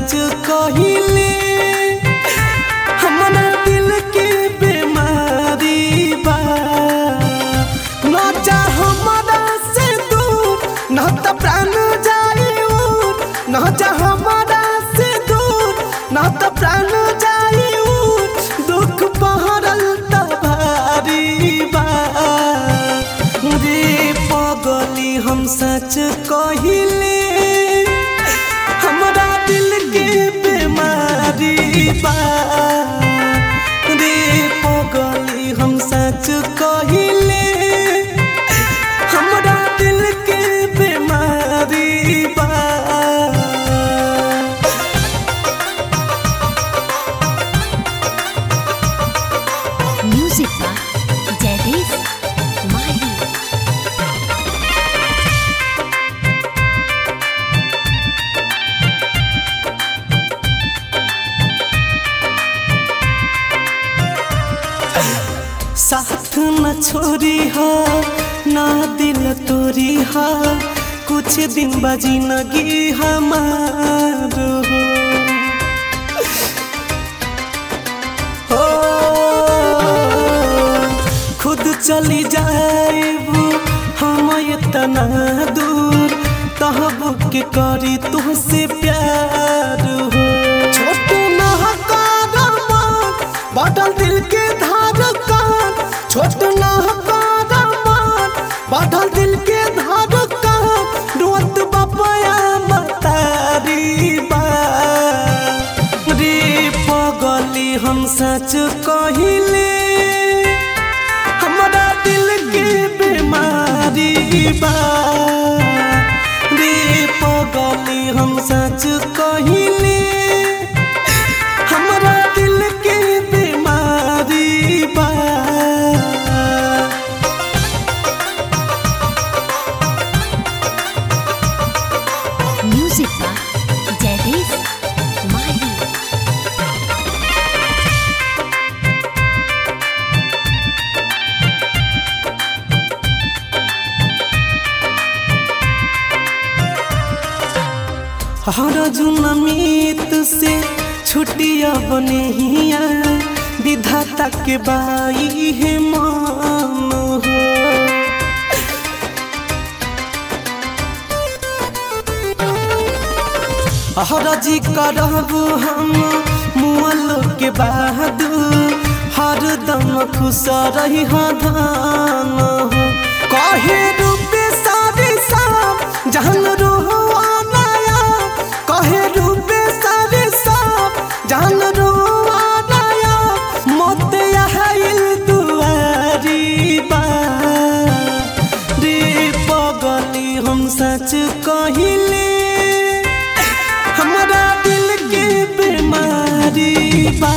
सच कहिले हमरा दिल के बीमारी बा न जा हमरा से दूर न त प्राण जाई उर न जा हमरा से दूर न त प्राण जाई उर दुख पहरल त भारी बा रे पगली हम सच कहिले हमरा दिल के बीमारी बा रे पगली हम सच कहिले हमरा दिल के बीमारी बा Music by Jaideep Mahi. साथ न छोड़ी हा ना दिल तोरी हा कुछ दिन बजी नगी हमार हो खुद चली जाएबू हम इतना दूर तहब के करी तुहसे प्यार हो छोट न बदल दिल के धार कान छोट न बदल दिल के धार कान रोत बपया मतारी बा रे पगली हम सच कहिले हमरा दिल के बीमारी बा रे पगली हम सच कहिले हमरा दिल के बीमारी बा Music by Jaideep Mahi. हर जुनमीत से छुट्टिया बनेहिया विधाता के बाई है मान हो हरजी करब हम मुअल के बाद हरदम खुश रही धान हो कहे रूपे सारी साम जहन रोहुआ नया कहे रूपे सारी साम जहन रोहुआ नया मत आइल दुआरी बा रे पगली हम सच कहिले हमरा दिल के बीमारी बा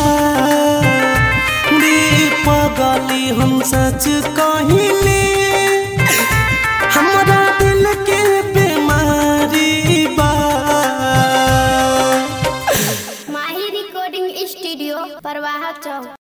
रे पगली हम सच कहिले हमरा दिल के बीमारी बा माही रिकॉर्डिंग स्टूडियो परवाह चौक